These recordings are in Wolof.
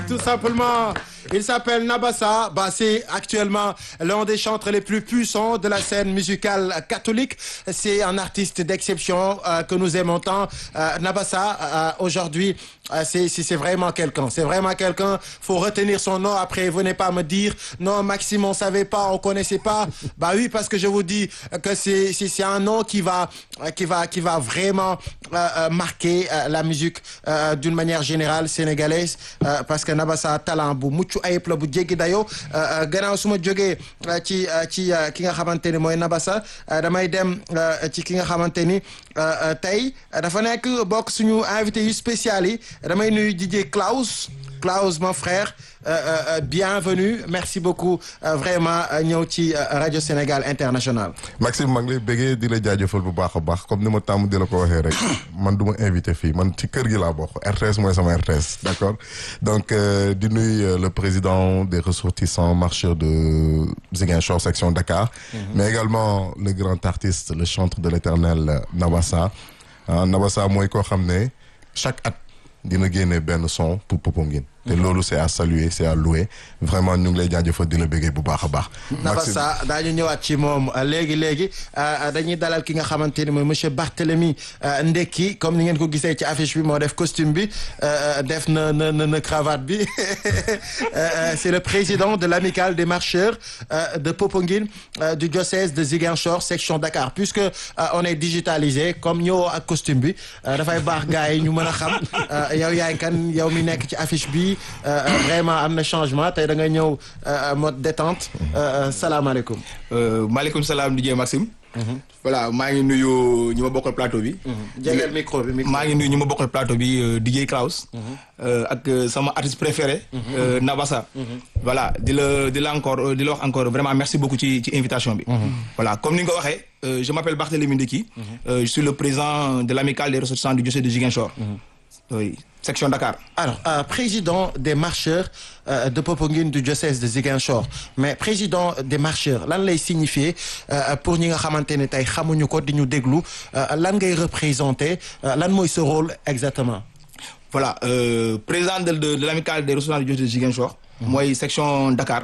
tout simplement. Il s'appelle Nabassa. Bah, c'est actuellement l'un des chantres les plus puissants de la scène musicale catholique. C'est un artiste d'exception euh, que nous aimons tant. Euh, Nabassa, euh, aujourd'hui, c'est c'est vraiment quelqu'un. C'est vraiment quelqu'un. Faut retenir son nom. Après, venez pas me dire non, Maxime, on savait pas, on connaissait pas. Bah oui, parce que je vous dis que c'est c'est un nom qui va qui va qui va vraiment marquer la musique d'une manière générale sénégalaise parce que Nabassa talent bu mucc ayib la bu jéggi dayoo gannaaw su ma jógee ci ci ki nga xamante ni mooy Nabassa damay dem ci ki nga xamante ni tey dafa nekk bokk suñu invité yu spécial yi damay nuyu DJ Klaus Klaus mon frère Euh, euh, bienvenue merci beaucoup euh, vraiment ñëw ci rajo Sénégal international. Maxime maa ngi lay bëggee di la jaajëfal bu baax a baax comme ni ma tàmm di la ko waxee rek man du ma invité fii man ci kër gi laa bokk RTS mooy sama RTS d'accord donc di nuyu le président des ressortissants marcheurs de Ziguinchor section Dakar. Mm -hmm. mais également le grand artiste le chantre de l'éternel Nabassa Nabassa mooy koo xam ne chaque at dina génne benn son pour Popenguine te loolu c'est à saluer c'est à louer vraiment ñu ngi lay jaajëfal di la bëggee bu baax a baax. Nabassa daañu ñëwaat ci moom léegi léegi dañuy dalal ki nga xamante ni mooy monsieur Barthélémy Ndekki comme ni ngeen ko gisee ci affiche bi moo def costume bi def na na na cravate bi c'est le président de l'amicale des marcheurs de Popenguine du diocèse de Ziguinchor section Dakar puisque on est digitalisé comme ñëwoo ak costume bi dafay baax gars yi ñu mën a xam yow yaay kan yow mi nekk ci affiche bi. vraiment am na changement tey da nga ñëw mode détente salaamaaleykum. maaleykum salaam DJ Maxime. voilà maa ngi nuyu ñi ma bokkal plateau bi. jegeel micro bi maa ngi nuyu ñi ma bokkal plateau bi DJ Klaus. ak sama artiste préféré. Nabassa. voilà di la di la encore di la wax encore vraiment merci beaucoup ci ci invitation bi. voilà comme ni nga ko waxee je m'appelle Barthélémy Ndeki. je suis le président de l'amicale des ressortissants du diocèse de Ziguinchor. oui. section Dakar. alors euh, président des marcheurs euh, de Popenguine du diocèse de Ziguinchor mais président des marcheurs lan lay signifier euh, pour ñi nga xamante ne tey xamuñu ko di ñu déglu lan ngay représenter lan mooy ce rôle exactement. voilà président de de, de l'amicale des ressortissants du diocèse de Ziguinchor. mooy section Dakar.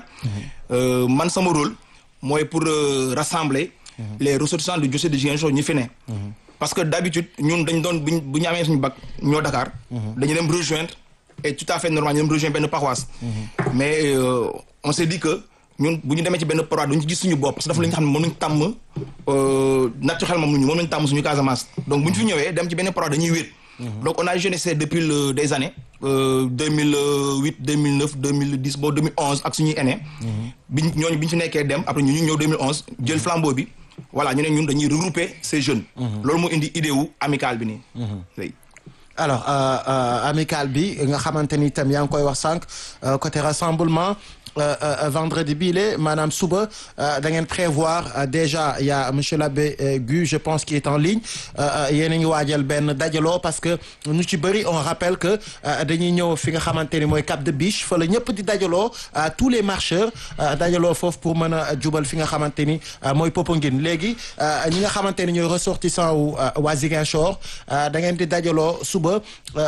man sama rôle mooy pour rassembler. les ressortissants du diocèse de Ziguinchor ñi fi ne. parce que d'habitude ñun dañ doon buñ bu ñu amee suñu bac ñoo Dakar. dañu dem rejoindre et tout à fait normal ñu dem rejoindre benn paroisse. mais euh, on s'est dit que ñun bu ñu demee ci benn paroisse duñu ci gis suñu bopp parce que dafa la ñu xam ne moom lañu tàmm naturellement mu ñu moom lañu tàmm suñu Casamance. donc bu ñu fi ñëwee dem ci benn paroisse dañuy wéet. donc on a jeunessé depuis le des années. Euh, 2008 2009 2010 ba 2011 ak suñuy aînés. biñ ñooñu bi ñu fi nekkee dem après ñu ñu ñëw 2011 jël flambeau bi. voilà ñu ne ñun dañuy regrouper ces jeunes. loolu moo indi idée wu amicale bi nii. alors euh, euh, amicale bi nga xamante ni itam yaa ngi koy wax sànq côté rassemblement vendredi bii la maanaam suba da ngeen prévoir déjà il y a monsieur l'abbé Gu je pense qui est en ligne yéen a ngi waajal benn dajaloo parce que ñu ci bëri on rappelle que dañuy ñëw fi nga xamante ni mooy Cap de Biche fa la ñëpp di dajaloo tous les marcheurs dajaloo foofu pour mën a jubal fi nga xamante ni mooy Popenguine léegi ñi nga xamante ni ñooy ressortissant wu waa Ziguinchor da ngeen di dajaloo suba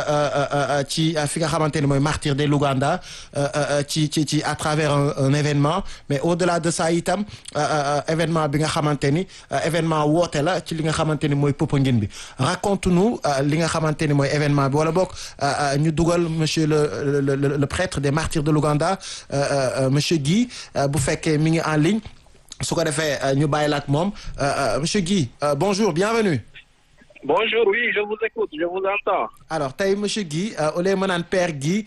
ci fi nga xamante ni mooy Martyrs de l'Ouganda ci ci ci à travers un, un événement mais au-delà de ça itam événement bi nga xamante ni événement woote la ci li nga xamante ni mooy Popenguine bi raconte-nous li nga xamante ni mooy événement bi wala boog ñu dugal monsieur le le le, le prêtre des Martyrs de l'Ouganda monsieur Guy bu fekkee mi ngi en ligne su ko defee ñu bàyyi la ak moom monsieur Guy bonjour bienvenue Bonjour, oui, je vous écoute, je vous entends. alors tey monsieur Guy au lieu ma naan père Guy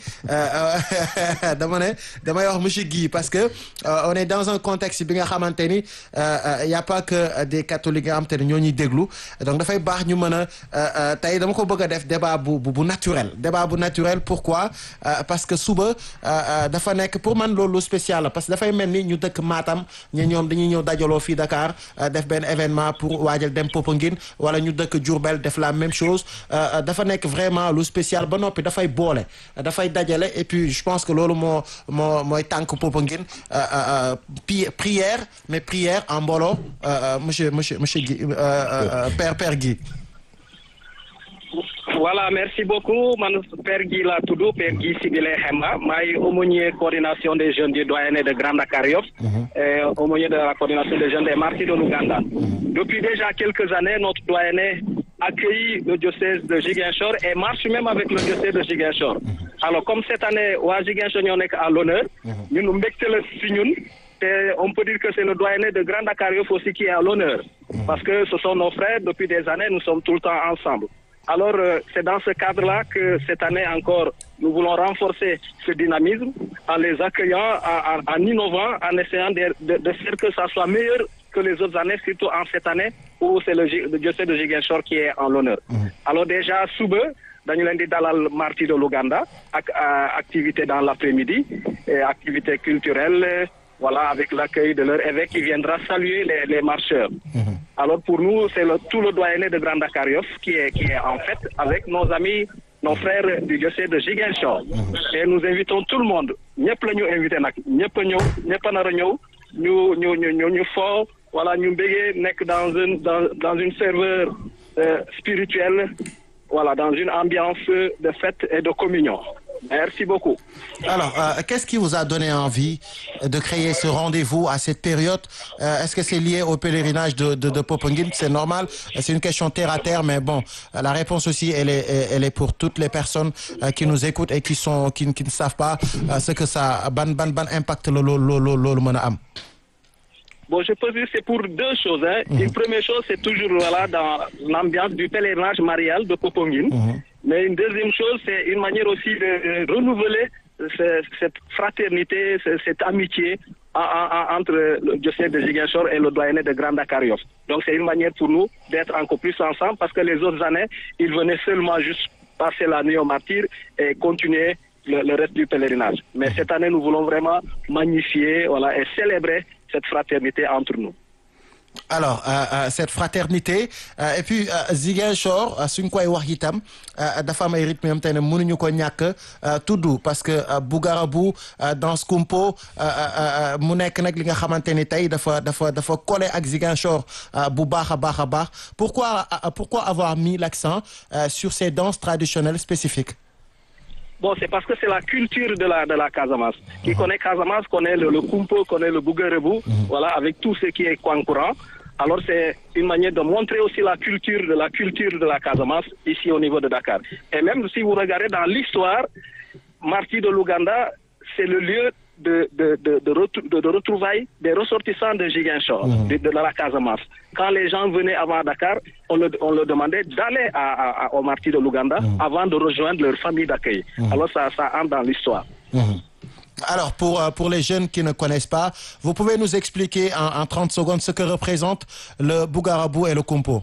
dama ne damay wax monsieur Guy parce que on est dans un contexte bi nga xamante ni y a pas que des catholiques nga xamante ne ñoo ñuy déglu donc dafay baax ñu mën a tey dama ko bëgg a def débat bu bu naturel débat bu naturel pourquoi parce que suba dafa nekk pour man loolu spécial la parce que dafay mel ni ñu dëkk Matam ñu ñoom dañuy ñëw dajaloo fii Dakar def benn événement pour waajal dem Popenguine wala ñu dëkk Diourbel def la même chose dafa nekk vraiment lu spécial ba noppi dafay boole dafay dajale et puis je pense que loolu moo moo mooy tànk Popenguine prière mais prière en mbooloo monsieur monsieur monsieur Guy père père Guy voilà merci beaucoup man Père Guy laa tudd Père Guy Sidile Hemba maay aumônier coordination des jeunes du doyenné de Grand Dakar Yoff et aumônier de la coordination des jeunes des martyrs de l'Ouganda depuis déjà quelques années notre doyenné accueille le diocèse de Ziguinchor et marche même avec le diocèse de Ziguinchor alors comme cette année waa Ziguinchor ñoo nekk à l'honneur ñun mbégte la si ñun te on peut dire que c'est le doyenné de Grand Dakar Yoff aussi qui est à l'honneur parce que ce sont nos frères depuis des années nous sommes tout le temps ensemble alors euh, c'est dans ce cadre-là que cette année encore nous voulons renforcer ce dynamisme en les accueillant en, en, en innovant en essayant de, de, de faire que ça soit meilleur que les autres années surtout en cette année où c'est le, Gi- le diocèse de Ziguinchor qui est en l'honneur alors déjà suba dañu leen di dalal martyrs de l'Ouganda ak euh, activité dans l'après-midi et activité culturelle euh, voilà avec l'accueil de leur évêque qui viendra saluer les, les marcheurs alors pour nous c'est le, tout le doyenné de Grand Dakar Yoff qui est qui est en fait avec nos amis nos frères du diocèse de Ziguinchor et nous invitons tout le monde ñëpp la ñu invité nag ñëpp a ñëw ñëpp a nar a ñëw ñu ñu ñu ñu ñu fo voilà ñu mbégee nekk dans une dans dans une ferveur euh, spirituelle voilà dans une ambiance de fête et de communion merci beaucoup Alors, euh, qu'est-ce qui vous a donné envie de créer ce rendez-vous à cette période Euh, Est-ce que c'est lié au pèlerinage de, de, de Popenguine C'est normal, c'est une question terre à terre, mais bon, euh, la réponse aussi, elle est, elle est pour toutes les personnes euh, qui nous écoutent et qui sont, qui, qui ne savent pas euh, ce que ça, ban, ban, ban impact le, le, le, le, le, le am. Bon, je peux dire que c'est pour deux choses. Hein. Une première chose, c'est toujours voilà, dans l'ambiance du pèlerinage marial de Popongine. Mais une deuxième chose, c'est une manière aussi de euh, renouveler ce- cette fraternité, ce- cette amitié en- en- en- entre le diocèse de Ziguinchor et le doyenné de Grand Dakar Yoff. Donc c'est une manière pour nous d'être encore plus ensemble parce que les autres années, ils venaient seulement juste passer la nuit au martyr et continuer le, le reste du pèlerinage. Mais cette année, nous voulons vraiment magnifier voilà, et célébrer cette fraternité entre nous. alors euh, euh, cette fraternité euh, et puis euh, Ziguinchor euh, suñ koy wax itam euh, dafa am ay rythme yam te ne mënuñu ko ñàkk euh, tudd parce que euh, Bougarabu euh, danse kumpo euh, euh, euh, mu nekk nag li nga xamante ni tey dafa dafa dafa collé ak Ziguinchor euh, bu baax a baax a baax pourquoi euh, pourquoi avoir mis l'accent euh, sur ces danses traditionnelles spécifiques Bon, c'est parce que c'est la culture de la, de la Casamance. Qui connaît Casamance connaît le, le Kumpo, connaît le Bouguerebou, voilà, avec tout ce qui est courant. Alors c'est une manière de montrer aussi la culture de la culture de la Casamance ici au niveau de Dakar. Et même si vous regardez dans l'histoire, Marty de l'Ouganda, c'est le lieu de, de, de, de, retrou- de- de retrouvailles des ressortissants de Giguinchor, de, de la Casamance. Quand les gens venaient avant Dakar, on, le, on leur demandait d'aller à, à- à- au Marty de l'Ouganda avant de rejoindre leur famille d'accueil. Alors ça, ça entre dans l'histoire. Alors, pour, euh, pour les jeunes qui ne connaissent pas, vous pouvez nous expliquer en, en 30 secondes ce que représente le Bougarabu et le Kumpo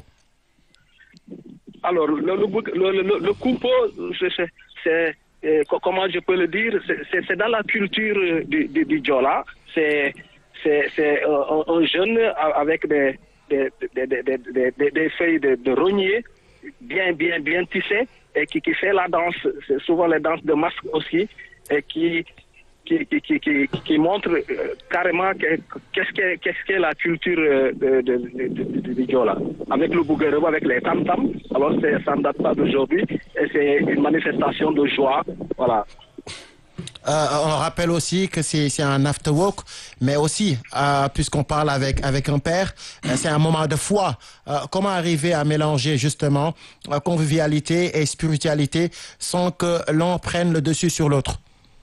Alors, le, le, bou- le, le, le- le Kumpo, c'est- c'est- c'est, euh, co- comment je peux le dire, c'est- c'est c'est dans la culture euh, du, du, du Diola. C'est c'est- c'est, euh, un, un jeune a- avec des, des, des, des, des, des- des- des feuilles de, de rognier bien, bien, bien tissées et qui, qui fait la danse. C'est souvent les danses de masque aussi et qui, qui, qui, qui, qui, qui montre euh, carrément que- qu'est-ce qu'est qu'est-ce qu'est la culture euh, de, de, de, de- de- du Diola. Avec le Bouguereau, avec les tam-tams, alors c'est- ça ne date pas d'aujourd'hui et c'est une manifestation de joie. Voilà. Euh, on rappelle aussi que c'est c'est un after work, mais aussi, euh, puisqu'on parle avec, avec un père, euh, c'est un moment de foi. Euh, comment arriver à mélanger justement euh, convivialité et spiritualité sans que l'un prenne le dessus sur l'autre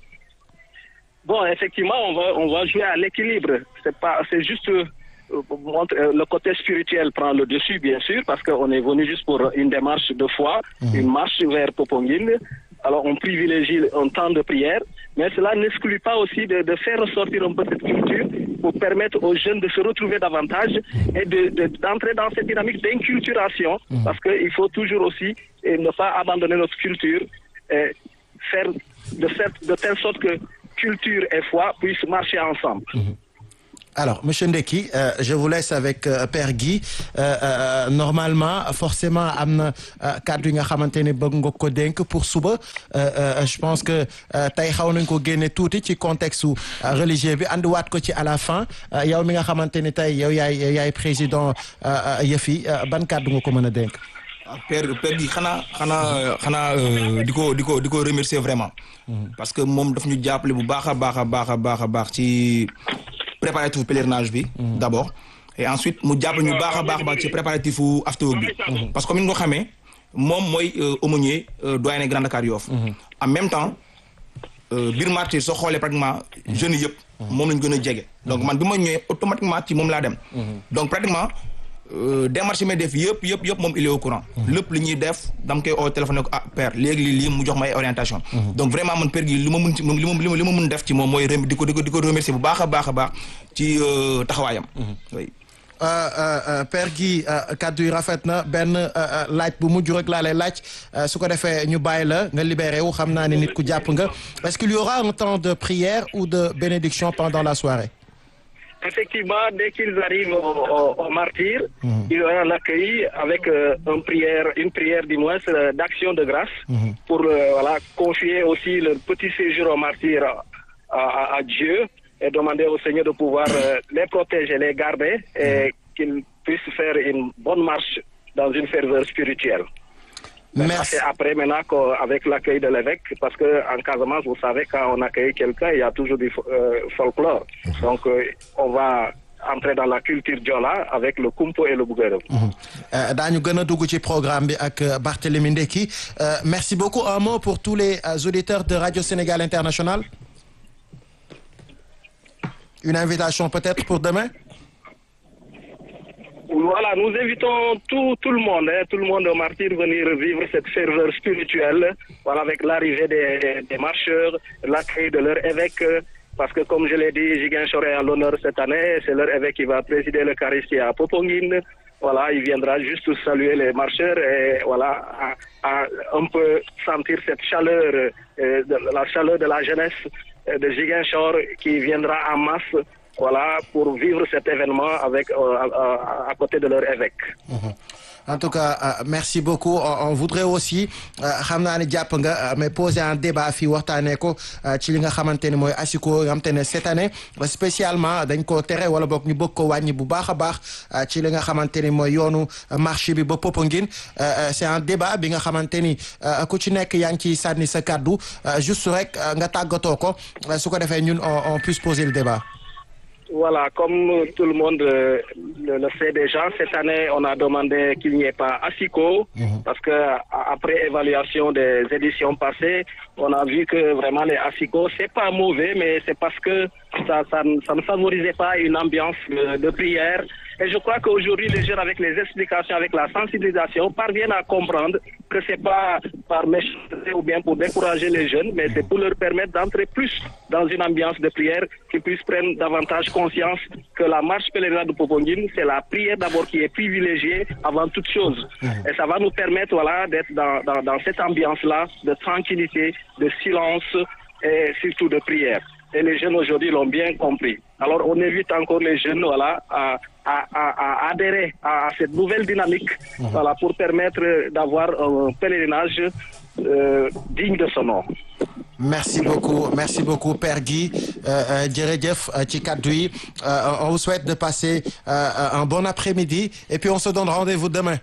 Bon, effectivement, on va, on va jouer à l'équilibre. C'est pas, c'est juste euh, montre- euh, le côté spirituel prend le dessus, bien sûr, parce qu'on est venu juste pour une démarche de foi, une marche vers Popongine. Alors, on privilégie un temps de prière, mais cela n'exclut pas aussi de, de faire ressortir un peu cette culture pour permettre aux jeunes de se retrouver davantage et de, de- d'entrer dans cette dynamique d'inculturation, parce qu'il faut toujours aussi eh, ne pas abandonner notre culture, et faire de, cette- de telle sorte que culture et foi puissent marcher ensemble. Alors, Monsieur Ndeki, euh, je vous laisse avec euh, Père Guy. Euh, euh, normalement, forcément, am na euh, kàddu yi nga xamante ne bëgg nga ko dénk pour suba. Euh, euh, je pense que euh, tey xaw nañ ko génne tuuti ci contexte su euh, religieux bi andiwaat ko ci à la fin Euh, yow mi nga xamante ne tey yow yaay yow yaay président euh, euh, yëf yi euh, ban kàddu nga ko mën a dénk. ah père père gi xanaa xanaa xanaa euh, di ko di ko di ko remercier vraiment. parce que moom daf ñu jàppale bu baax a baax a baax a baax a baax ci préparatif pèlerinage bi. d' abord et ensuite mu jàppale ñu baax a baax a baax ci préparatif after bi. parce que comme ni nga ko xamee moom mooy euh, aumônier euh, doyen Grand Dakar Yoff. en même temps euh, biir martyr soo xoolee pratiquement jeunes yëpp. moom lañ gën a jege. donc man bi ma ñëwee automatiquement ci moom laa dem. donc pratiquement. Euh, démarche yi may def yëpp yëpp yëpp moom il est au courant lépp li ñuy def dam koy oo téléphone ne ko ah père léegi lii lii mu jox ma ay orientation donc vraiment man père gi li ma mun ci moom li ma li ma li ma mun def ci moom mooy rem di ko di ko di ko remercier bu baax a baax a baax ci euh, taxawaayam oui Euh, euh, euh, Père Guy euh, kaddu yi rafet na benn euh, euh, laaj bu mujj rek laa lay laaj euh, su ko defee ñu bàyyi la nga libéré wu xam naa ne nit ku jàpp nga est-ce qu'il y aura un temps de prière ou de bénédiction pendant la soirée Effectivement, dès qu'ils arrivent au, au, au martyr, il y aura l'accueil avec euh, une prière, une prière du moins euh, d'action de grâce pour euh, voilà confier aussi le petit séjour au martyr à, à- à Dieu et demander au Seigneur de pouvoir euh, les protéger, les garder et qu'ils puissent faire une bonne marche dans une ferveur spirituelle. Merci. C'est après maintenant qu'au- avec l'accueil de l'évêque, parce que en Casamance, vous savez, quand on accueille quelqu'un, il y a toujours du fo- euh, folklore. Donc, euh, on va entrer dans la culture Diola avec le Kumpo et le Bouguereau. Euh, daañu gën a dugg ci programme bi ak euh, Barthélémy Ndeki Euh, merci beaucoup un mot pour tous les euh, auditeurs de Radio Sénégal International une invitation peut-être pour demain Voilà, nous invitons tout, tout le monde, hein, tout le monde au martyr venir vivre cette ferveur spirituelle, voilà, avec l'arrivée des, des- des marcheurs, l'accueil de leur évêque, euh, parce que comme je l'ai dit, Jiguin est à l'honneur cette année, c'est leur évêque qui va présider l'Eucharistie à Popongine. Voilà, il viendra juste saluer les marcheurs et voilà, à, à un peu sentir cette chaleur, euh, de, la chaleur de la jeunesse euh, de Jiguinchor qui viendra en masse voilà, pour vivre cet événement avec, euh, à, à- à côté de leur évêque. en tout cas euh, merci beaucoup on, on voudrait aussi euh, xam naa ne jàpp nga euh, mais poser un débat fii waxtaanee ko euh, ci li nga xamante ni mooy asiko nga xamante ne cette année euh, spécialement dañ ko tere wala boog ñu bëgg ko wàññi bu baax a baax euh, ci li nga xamante ni mooy yoonu euh, marché bi ba Popenguine Euh, euh, c'est un débat bi nga xamante ni euh, ku ci nekk yaa ngi ciy sànni sa kàddu euh, juste rek euh, nga tàggatoo ko euh, su ko defee ñun on, on puisse poser le débat Voilà, comme tout le monde euh, le, le sait déjà, cette année, on a demandé qu'il n'y ait pas ASICO, parce que a- après évaluation des éditions passées, on a vu que vraiment les ASICO, c'est pas mauvais, mais c'est parce que ça, ça, ne- ça ne favorisait pas une ambiance de, de prière. Et je crois qu'aujourd'hui, les jeunes, avec les explications, avec la sensibilisation, parviennent à comprendre que c'est pas par méchanceté ou bien pour décourager les jeunes, mais c'est pour leur permettre d'entrer plus dans une ambiance de prière, qu'ils puissent prendre davantage conscience que la marche pèlerinage de Popongine, c'est la prière d'abord qui est privilégiée avant toute chose. Et ça va nous permettre, voilà, d'être dans, dans, dans cette ambiance-là de tranquillité, de silence et surtout de prière. Et les jeunes aujourd'hui l'ont bien compris. Alors on invite encore les jeunes, voilà, à, à, à, à adhérer à cette nouvelle dynamique, voilà, pour permettre d'avoir un pèlerinage euh, digne de son nom. merci beaucoup merci beaucoup Père Guy euh, euh, jërëjëf euh, ci kaddu yi Euh, on vous souhaite de passer euh, un bon après-midi et puis on se donne rendez-vous demain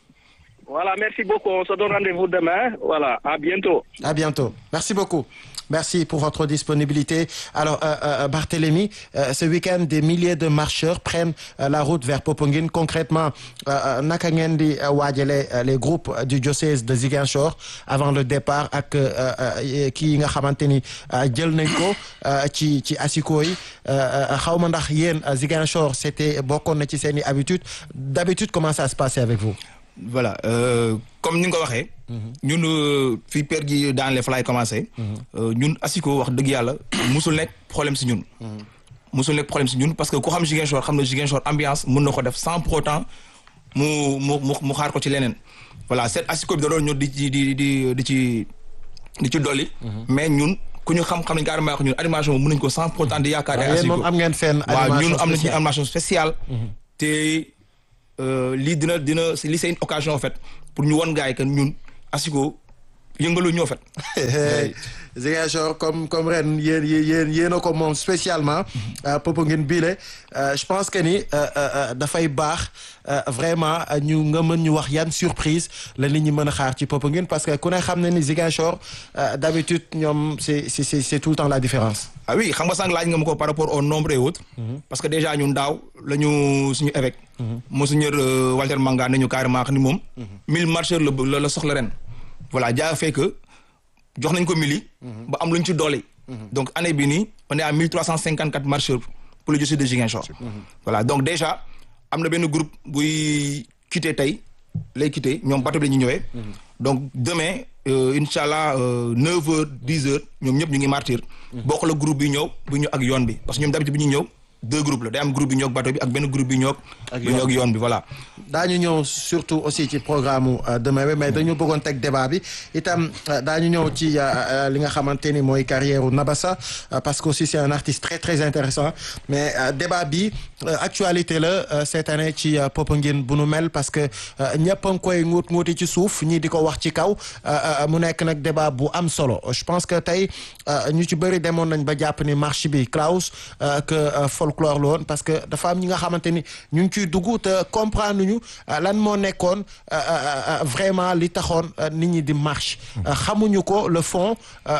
Voilà, merci beaucoup. On se donne rendez-vous demain. Voilà, à bientôt. à bientôt merci beaucoup Merci pour votre disponibilité. Alors, euh, euh, Barthélémy, euh, ce week-end, des milliers de marcheurs prennent euh, la route vers Popenguine. Concrètement, euh, euh, naka ngeen di euh, waajale euh, les groupes euh, du diocèse de Ziguinchor avant le départ ak euh, euh, kii yi nga xamante ni euh, jël nañ ko euh, ci ci asiko yi xaw ma ndax yéen euh, Ziguinchor c'était bokkoon na ci seen i habitude d'habitude comment ça se passait avec vous voilà euh, comme ni nga ko waxee. ñun euh, fii père gi dans les fly commencé. euh, ñun asiko wax dëgg yàlla musul nekk problème si ñun. musul nekk problème si ñun parce que ku xam Ziguinchor xam na Ziguinchor ambiance mën na ko def sans pour autant mu mu mu mu xaar ko ci leneen. voilà cette asiko bi da doon ñëw di ci di di di ci di ci dolli. mais ñun ku ñu xam xam nañ carrément wax ñun animation moom mën nañu ko sans pour autant di yaakaar. waaw yéen moom am ngeen fenn waaw ñun animation am nañu spéciale. animation spéciale. te euh, lii dina dina lii c'est une occasion en fait pour ñu won gars yi que ñun asiko yëngalu ñoo fet Ziguinchor comme comme ren yéen yéen yéen a ko moom spécialement Popenguine biile je pense que ni dafay baax vraiment ñu nga mën ñu wax yan surprise la nit ñi mën a xaar ci Popenguine parce que ku ne xam ne ni Ziguinchor d'habitude ñoom c'est c'est c'est tout le temps la différence. ah oui xam nga sànq laaj nga ma ko par rapport au nombre et autres. parce que déjà ñun daaw la ñu suñu évêque. monseigneur Walter Manga nañu carrément ni moom. 1000 marcheurs la la soxla ren. voilà jaa fait que jox nañ ko mili. ba am lu ñu ci doole. donc année bii nii on est à 1354 marcheurs pour le diocèse de Ziguinchor. voilà donc déjà am na benn groupe buy quitté tey lay quitté ñoom bateau bi la ñuy ñëwee. donc demain incha allah 9 heures 10 heures ñoom ñëpp ñu ngi martyr. bokk la groupe bi ñëw bu ñu ak yoon bi parce que ñoom d'habitude bi ñu ñëw. deux groupes la day am groupe bi ñoog bateau bi ak benn groupe bi ñoog. ak yoon yoon bi voilà. daañu ñëw surtout aussi ci programme demain bi mais dañu bëggoon teg débat bi itam daañu ñëw ci li nga xamante ni mooy carrière u Nabassa parce que aussi c'est un artiste très très intéressant mais débat bi actualité la cette année ci Popenguine bu nu mel parce que ñëpp a ngi koy nguut nguuti ci suuf ñii di ko wax ci kaw mu nekk nag débat bu am solo je pense que tey ñu ci bëri demoon nañ ba jàpp ni marche bi Klaus que folklore la woon parce que dafa am ñi nga xamante ni ñu ngi ciy dugg te comprendre ñu lan moo nekkoon vraiment li taxoon nit ñi di marche xamuñu ko le fond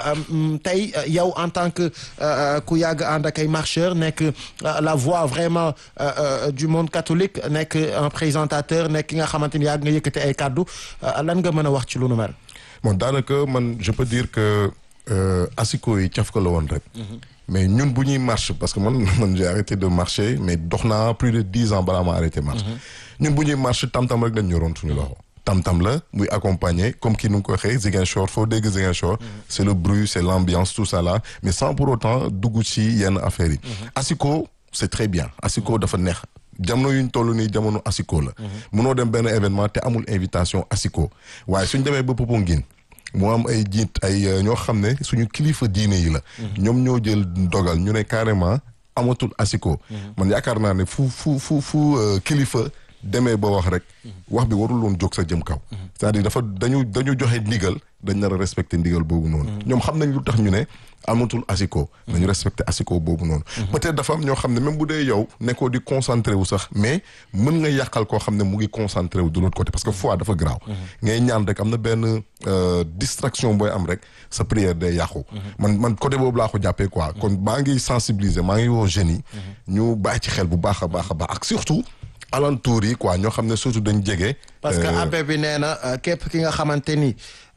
tey yow en tant que ku yàgg ànd ak ay marcheurs nekk la voix vraiment du monde catholique nekk un présentateur nekk ki nga xamante ni yàgg nga yëkkati ay kàddu lan nga mën a wax ci lu nu mel. bon daanaka man je peux dire que asiko yi caf ko la woon rek. mais ñun bu ñuy marche parce que man man j'ai arrêté de marcher mais dox naa plus de dix ans balaa ma arrêté marche ñun bu ñuy marche tam-tam rek dañ ñoroon suñu loxo tam-tam la muy accompagner comme kii nu ngi ko waxee Ziguinchor foo dégg Ziguinchor c'est le bruit c'est l'ambiance tout ça là mais sans pour autant dugg ci yenn affaires yi asiko c'est très bien asiko dafa neex jamono yuñ toll nii jamono asiko la mënoo dem benn événement te amul invitation asiko waaye suñ demee ba Popenguine moo am ay jiit ay ñoo xam ne suñu kilifa diine yi la. ñoom ñoo jël dogal ñu ne carrément amatul asiko. man yaakaar naa ne fu fu fu fu kilifa demee ba wax rek. wax bi warul woon jóg sa jëm kaw. c'est-à-dire dafa dañu dañu joxe ndigal dañ nar a respecter ndigal boobu noonu. ñoom xam nañ lu tax ñu ne amatul asiko. nañu respecter asiko boobu noonu. peut-être dafa am ñoo xam ne même bu dee yow nekkoo di concentré wu sax mais mën nga yàqal koo xam ne mu ngi concentré wu de l'autre côté parce que foi dafa graaw. ngay ñaan rek am na benn distraction booy am rek sa prière day yàqu. man man côté boobu laa ko jàppee quoi kon maa ngi sensibiliser maa ngi woo jeunes yi. ñu bàyyi ci xel bu baax a baax a baax ak surtout. alentour yi quoi ñoo xam ne surtout dañ jege. parce que abbé bi nee na képp ki nga xamante ni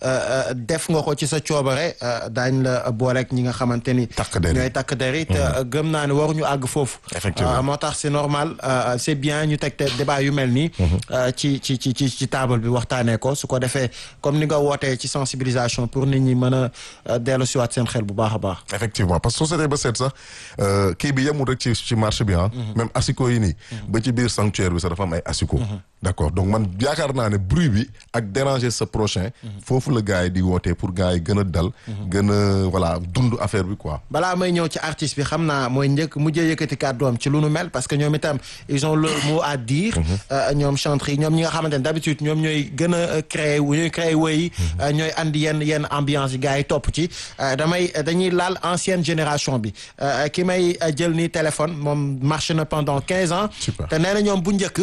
def nga ko ci sa coobare daañ la booleeg ñi nga xamante ni. takk der ñooy takk der yi te gëm naa ne waruñu àgg foofu. effectivement moo tax c'est normal c'est bien ñu teg te débat yu mel nii. ci ci ci ci ci table bi waxtaanee ko su ko defee comme ni nga wootee ci sensibilisation pour nit ñi mën a dellu siwaat seen xel bu baax a baax. effectivement parce que société ba seet sax kii bi yemul rek ci ci marché bi ah. même asiko yi nii. ba ci biir sanctuaire bi sax dafa am ay asiko. d'accord donc man yaakaar naa ne bruit bi ak déranger sa prochain. foofu la gars yi di wootee pour gars yi gën a dal. gën a voilà dund affaire bi quoi. balaa may ñëw ci artiste bi xam naa mooy njëkk mujjee yëkkati kàddoom ci lu nu mel parce que ñoom itam ils ont le mot à dire. ñoom chanterie ñoom ñi nga xamante ne d'habitude ñoom ñooy gën a créer wu ñooy créer woy ñooy andi yenn yenn ambiance yi gars yi topp ci damay dañuy laal ancienne génération bi ki may jël nii téléphone moom marché na pendant quinze ans. te nee na ñoom bu njëkk.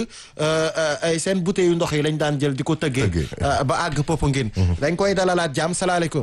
ay seen bouteille yu ndox yi lañ daan jël di ko tëggee ba àgg Popenguine dañ koy dalalaat jàmm salaamaaleykum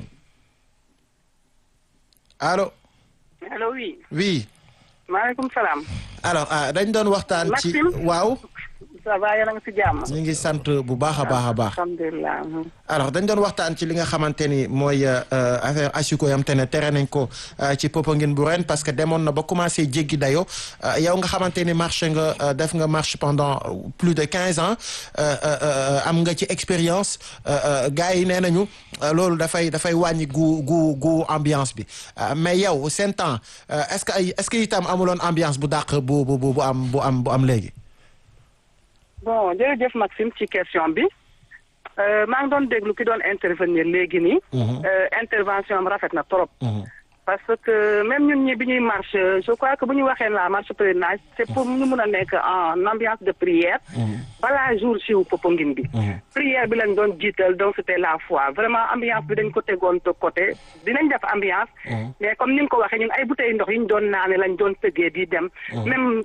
allo allo oui oui maaleykum salaam alors dañ doon waxtaan ci waaw ça va yéen a ngi si jàmm ñu ngi sant bu baax a baax a baax alhamdulilah alors dañ doon waxtaan ci li nga xamante ni mooy affaire asiko yam te ne tere nañ ko ci Popenguine bu ren parce que demoon na ba commencé jéggi dayo yow nga xamante ni marché nga def nga marche pendant plus de quinze ans am nga ci expérience gars yi nee nañu loolu dafay dafay wàññi gu gu gu ambiance bi mais yow seen temps est-ce que ay est-ce que itam amuloon ambiance bu dàq bu bu bu am bu am bu am léegi bon jërëjëf Maxime ci question bi maa ngi doon déglu ki doon intervenir léegi nii. intervention am rafet na trop. parce que même ñun ñi bi ñuy marche je crois que bu ñu waxee la marche pèlerinage c'est pour ñu mun a nekk en ambiance de prière balaa jour si wu Popenguine bi prière bi lañ doon jiital donc c'était la foi vraiment ambiance bi dañ ko tegoon de côté dinañ def ambiance mais comme ni nga ko waxee ñun ay bouteilles ndox yi ñu doon naane lañ doon tëggee di dem même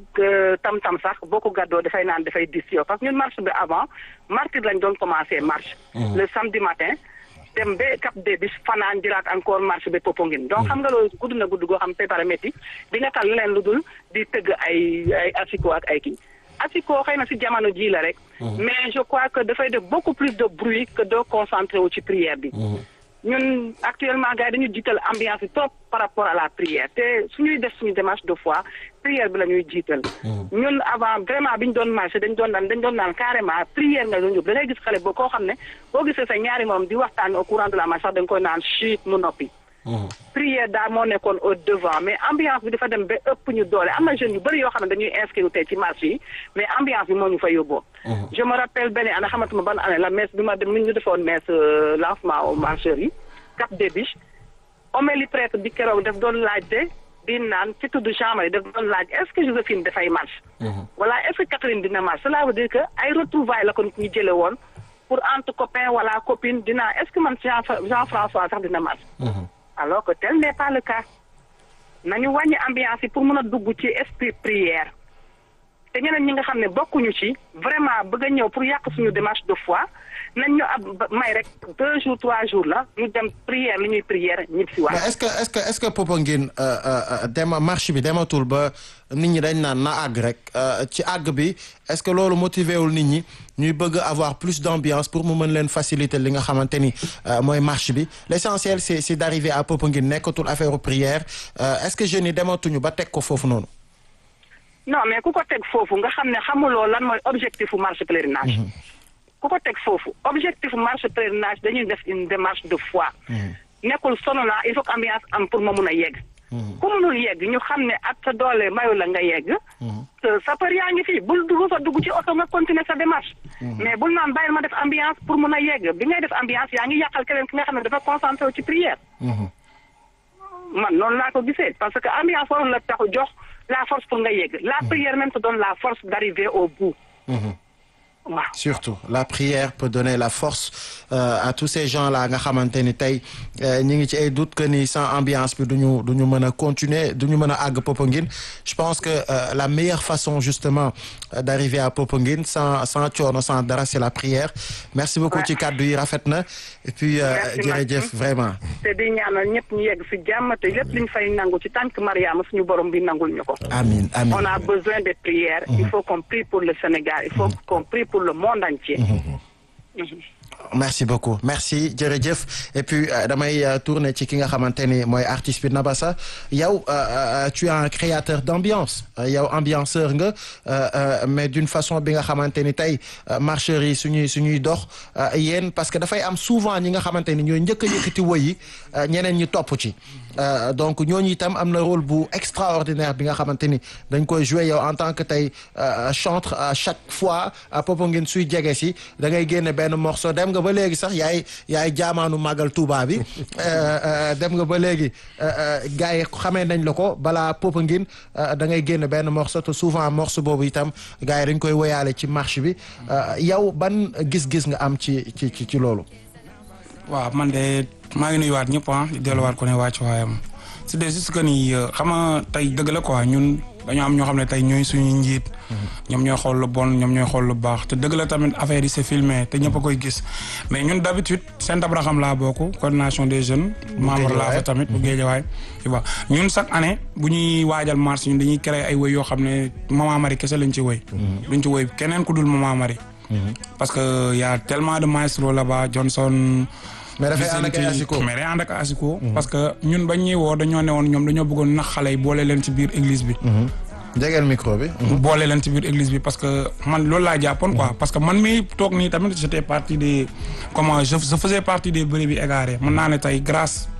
tam-tam sax boo ko gàddoo dafay naan dafay dis yow parce que ñun marche bi avant martyr lañ doon commencer marche le samedi matin dem ba Cap des Biches fanaan jëlaat encore marche ba Popenguine donc xam nga loolu gudd na gudd goo xam préparé métti di nga tal leen lu dul di tëgg ay ay asiko ak ay kii asiko xëy na si jamono ji la rek mais je crois que dafay def beaucoup plus de bruit que de concentré wu ci prière bi ñun actuellement gars yi dañu jiital ambiance bi trop par rapport à la prière te suñuy def suñu démarche de foi prière bi la ñuy jiital ñun avant vraiment bi ñu doon marché dañ doon naan dañ doon naan carrément prière nga doon yóbbu da ngay gis xale boo koo xam ne boo gisee sa ñaari moom di waxtaan au courant de la marche sax da nga koy naan chut mu noppi prière daa moo nekkoon au devant mais ambiance bi dafa dem ba ëpp ñu doole am na jeunes yu bëri yoo xam ne dañuy inscrire tey ci marche yi mais ambiance bi moo ñu fa yóbboo je me rappelle benn année xamatuma ban année la messe bi ma dem mi ñu defoon messe lancement au marcheurs yi Cap des Biches homélie prêtre bi keroog daf doon laajte di naan ci tudd Jean-Marie daf doon laaj est-ce que Joséphine dafay marche wala est-ce que Catherine dina marche cela veut dire que ay retrouvailles la ko ñu jële woon pour entre copain wala copine dina est-ce que man Jean Jean-François sax dina marche alors que tel n'est pas le cas nañu wàññi ambiance yi pour mën a dugg ci esprit prière te ñeneen ñi nga xam ne bokkuñu ci vraiment bëgg a ñëw pour yàq suñu démarche de foi nañ ñu ab may rek deux jours trois jours la ñu dem prière li ñuy prière ñib si waat. mais est-ce que est-ce que est-ce que Popenguine dema marche bi dematul ba nit ñi dañ naan na àgg rek ci àgg bi est-ce que loolu motivé wul nit ñi ñuy bëgg avoir plus d'ambiance pour mu mën leen faciliter li nga xamante ni mooy marche bi l'essentiel c'est c'est d'arriver à Popenguine nekkatul affaire prière est-ce que jeunes yi dematuñu ba teg ko foofu noonu. non mais ku ko teg foofu nga xam ne xamuloo lan mooy objectif u marche pèlerinage. ku ko teg foofu objectif marche pèlerinage dañuy def une démarche de foi. nekkul sono naa il faut que ambiance am pour ma mun a yegg. ku munul yegg ñu xam ne ak sa doole mayu la nga yegg. sapeur yaa ngi fii bul dugg fa dugg ci oto nga continuer sa démarche. mais bul naan bàyyil ma def ambiance pour mun a yegg bi ngay def ambiance yaa ngi yàqal keneen ki nga xam ne dafa concentré wu ci prière. man noonu laa ko gisee parce que ambiance warul la taxu jox la force pour nga yegg. la prière même te donne la force d'arriver au bout. waaw surtout la prière peut donner la force euh, à tous ces gens-là nga xamante ni tey ñi ngi ci ay doute que ni sans ambiance bi duñu duñu mën a continuer duñu mën a àgg Popenguine je pense que euh, la meilleure façon justement euh, d'arriver à Popenguine sans sans coono sans dara c'est la prière merci beaucoup ci kàddu yi rafet na et puis jërëjëf vraiment te di ñaanal ñëpp ñu yegg fi jàmm te lépp liñ fay nangu ci tànk Mariama suñu borom bi nangul ñu ko amiin amiin on a besoin de prières il faut qu'on prie pour le Sénégal il faut qu'on prie pour le monde entier merci beaucoup merci jërëjëf et puis damay tourner ci ki nga xamante ni mooy artiste bi Nabassa yow tu es un créateur d'ambiance yow ambianceur nga mais d'une façon bi nga xamante ni tey marcheurs yi suñuy suñuy dox yéen parce que dafay am souvent ñi nga xamante ni ñooy njëkk a yëkkati woy yi ñeneen ñi topp ci donc ñooñu itam am na rôle bu extraordinaire bi nga xamante ni dañ koy jouer yow en tant que tey chantre à chaque fois Popenguine suy jege si da ngay génne benn morceau dem nga ba léegi sax yaay yaay jaamaanu màggal Touba bi dem nga ba léegi gars yi xamee nañ la ko balaa Popenguine da ngay génne benn morceau te souvent morceau boobu itam gars yi dañ koy woyaale ci marche bi yow ban gis-gis nga am ci ci ci ci loolu. waaw man de maa ngi nuyuwaat ñëpp ah di delluwaat ko ne wàcc waayam c'est juste que ni xam nga tey dëgg la quoi ñun dañoo am ñoo xam ne tey ñooy suñuy njiit. ñoom ñooy xool lu bon ñoom ñooy xool lu baax te dëgg la tamit affaire yi c'est filmé te ñëpp a koy gis mais ñun d'habitude Saint Abraham laa bokk coordination des jeunes. membre laa fa tamit bu Guédiawaye tu vois ñun chaque année bu ñuy waajal marche ñun dañuy créer ay woy yoo xam ne Maman Marie kese lañ ci woy. duñ ci woy keneen ku dul Maman Marie. parce que y a tellement de maestros là-bas Johnson. mais dafay ànd ak ay asiko mais day ànd ak asiko parce que ñun bañ ñuy woo dañoo ne woon ñoom dañoo bëggoon nax xale yi boole leen ci biir église bi. jegeel micro bi. boole leen ci biir église bi parce que man loolu laa jàppoon quoi parce que man mi toog nii tamit j'étais partie des comment je je faisais partie des brebis égarées mën naa ne tey grâce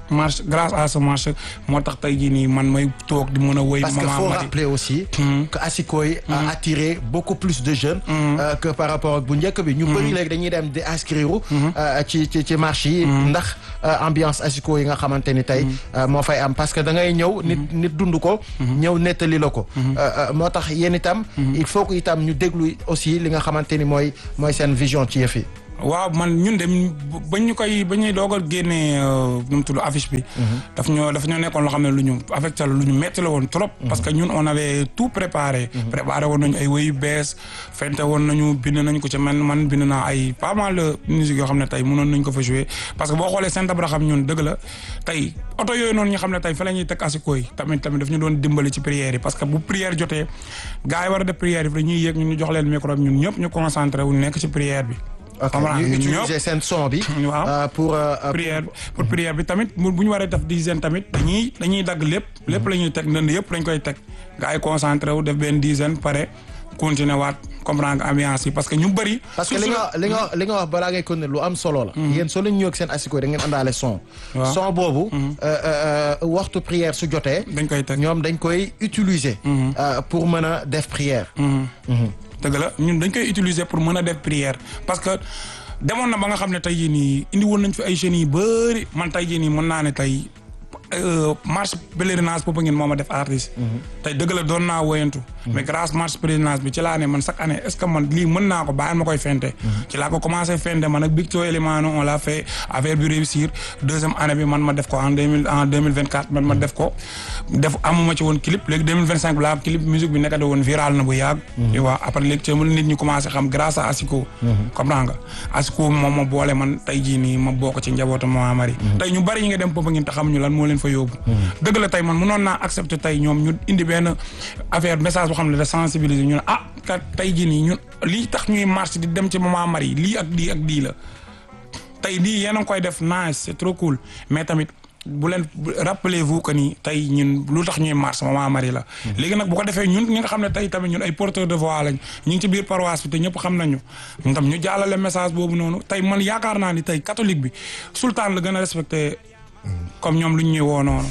marche grâce à ce marche moo tax tey jii nii man may toog di mën a woy parce que Maman faut Marie. rappeler aussi que Asikoy a attiré beaucoup plus de jeunes euh, que par rapport ak bu njëkk bi ñu bëri léegi dañuy dem di inscrire euh, ci ci ci marché yi ndax euh, ambiance Asiko yi nga xamante ni tey euh, moo fay am parce que da ngay ñëw nit nit dund ko ñëw nettali la ko Euh, euh, moo tax yéen itam il faut que itam ñu déglu aussi li nga xamante ni mooy mooy seen vision ci yëf yi waaw man ñun dem bañ ñu koy ba ñuy doog a génnee nu mu tudd affiche bi. daf ñoo daf ñoo nekkoon loo xam ne lu ñu affecté la lu ñu metti la woon trop. parce que ñun on avait tout préparé. préparé woon nañu ay woyu bees fente woon nañu bind nañu ko ci man man bind naa ay pas mal de musique yoo xam ne tey mënoon nañu ko fa jouer parce que boo xoolee Saint Abraham ñun dëgg la tey oto yooyu noonu ñu xam ne tey fa la ñuy teg asiko yi tamit tamit daf ñu doon dimbali ci prière yi parce que bu prière jotee gars yi war a def prière yi dañuy yéeg ñun ñu jox leen micro bi ñun ñëpp ñu concentré wu nekk ci prière bi. ok comprendre ñu nga, ñun utiliser seen son bi Waaw. euh, pour euh, euh, prière pour prière bi tamit bu bu ñu waree def dizaine tamit dañuy dañuy dagg lépp lépp la ñuy teg ndënd yëpp dañ koy teg gars yi concentré wu def benn dizaine pare continuer waat comprendre nga ambiance yi parce que ñu bëri. parce que li nga li nga li nga wax balaa ngay continuer lu am solo la. yéen soo leen ñëw ak seen asiko da ngeen àndaale son. Waaw. son boobu. euh, euh, euh, waxtu prière su jotee. dañ koy teg. ñoom dañ koy utiliser. euh, pour mën a def prière. dëgg la ñun dañ koy utiliser pour mën a def prière parce que demoon na ba nga xam ne tey jii nii indi woon nañ fi ay jeunes yu bëri man tey jii nii mën naa ne tey euh, marche pèlerinage boobu ngeen moo ma def artiste. tey dëgg la doon naa woyantu. mais grâce marche pèlerinage bi ci laa ne man chaque année est ce que man lii mën naa ko bàyyi ma koy fente. ci laa ko commencé fente man ak Victor Elimano on l'a fait affaire bi réussir deuxième année bi man ma def ko en deux mille en deux mille vingt quatre man ma def ko. def amuma ci woon clip léegi deux mille vingt cinq bi laa am clip musique bi nekkate woon viral na bu yàgg. tu vois après léegi ci nit ñi commencé xam grâce à Asiko. comprends nga Asiko moom ma boole man tey jii nii ma bokk ci njabootu Mama Marie. tey ñu bari ñu ngi dem Popenguine te xamuñu lan moo leen fa yóbbu. dëgg la tey man mënoon naa accepter tey ñoom ñu indi benn affaire message boo xam ne de sensibiliser ñu ne ah kat tey jii nii ñun lii tax ñuy marche di dem ci Mama Marie lii ak lii ak lii la. tey lii yéen a ngi koy def nice c'est trop cool mais tamit bu leen rappelez-vous que ni tey ñun lu tax ñuy marche Mama Marie la. léegi nag bu ko defee ñun ñi nga xam ne tey tamit ñun ay porteurs de voix lañ ñu ngi ci biir paroisse bi te ñëpp xam nañu ñun tam ñu jàllale message boobu noonu tey man yaakaar naa ni tey catholique bi sultan la gën a respecté comme ñoom lu ñu ñuy woo noonu.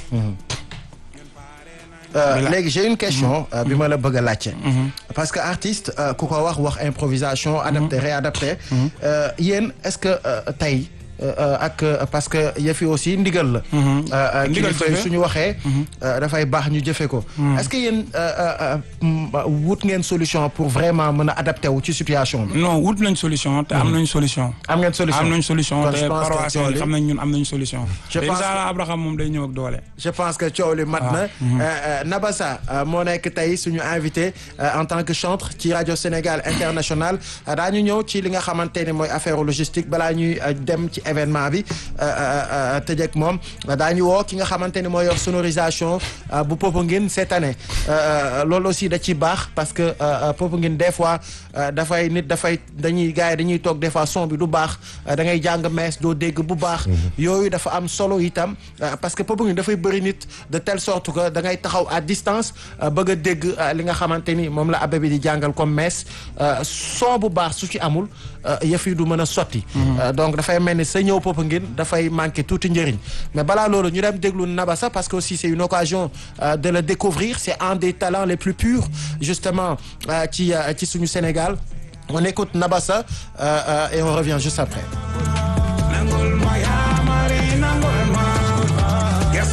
Euh, Bila- léegi j'ai une question euh, bi ma la bëgg a laajte parce que artiste euh, ku ko wax wax improvisation adapté réadapté Euh, yéen est-ce que euh, tey euh, euh, ak euh, parce que yëfi aussi ndigal la Euh, euh, Ndigal kilifa yi jëfe. suñu waxee euh, dafay baax ñu jëfe ko est-ce que yéen euh, euh, euh, mm, wut ngeen solution pour vraiment mën a adapté wu ci situation bi non wut nañ solution te am nañ solution. am ngeen solution am nañ solution Kon te je pense que paroisse yi coow li- xam nañ ñun am nañ solution. Je te pense incha que- allah Abraham moom day ñëw ak doole. je pense que coow li mat na Euh, euh, Nabassa euh, moo nekk tey suñu invité euh, en tant que chantre ci rajo Sénégal international Euh, daañu ñëw ci li nga xamante ni mooy affaire logistique balaa ñuy euh, dem ci événement bi euh, euh, euh, tëjee ak moom daañu woo ki nga xamante ni mooy yor sonorisation euh, bu Popenguine cette année Euh, euh, loolu aussi da ci baax parce que euh, euh, Popenguine des fois euh, dafay nit dafay dañuy gars yi dañuy toog des fois son bi du baax euh, da ngay jàng mees doo dégg bu baax yooyu dafa am solo itam euh, parce que Popenguine dafay bëri nit de telle sorte que da ngay taxaw à distance euh, bëgg a dégg euh, li nga xamante ni moom la abbé bi di jàngal comme mees euh, son bu baax su ci amul euh, yëf yi du mën a sotti Euh, donc dafay mel ni sa ñëw Popenguine dafay manqué tuuti njëriñ mais balaa loolu ñu dem déglu Nabassa parce que aussi c'est une occasion euh, de le découvrir c'est un des talents les plus purs justement euh, ci euh, ci suñu Sénégal on écoute Nabassa euh, euh, et on revient juste après nangul ma yaa mari nangul ma yes.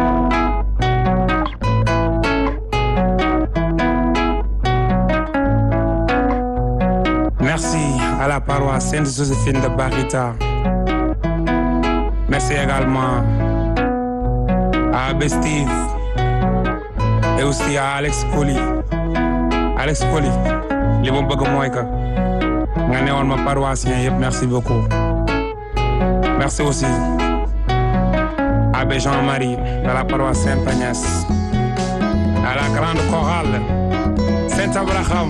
Merci à la paroisse Sainte-Joséphine de Barita. Merci également à Abbé Steve et aussi à Alex Koli. Alex Koli, li ma bëgg mooy que nga newoon ma paroissien yëpp merci beaucoup. Merci aussi à Abbé Jean-Marie de la paroisse Saint-Agnès, à la grande chorale Saint-Abraham.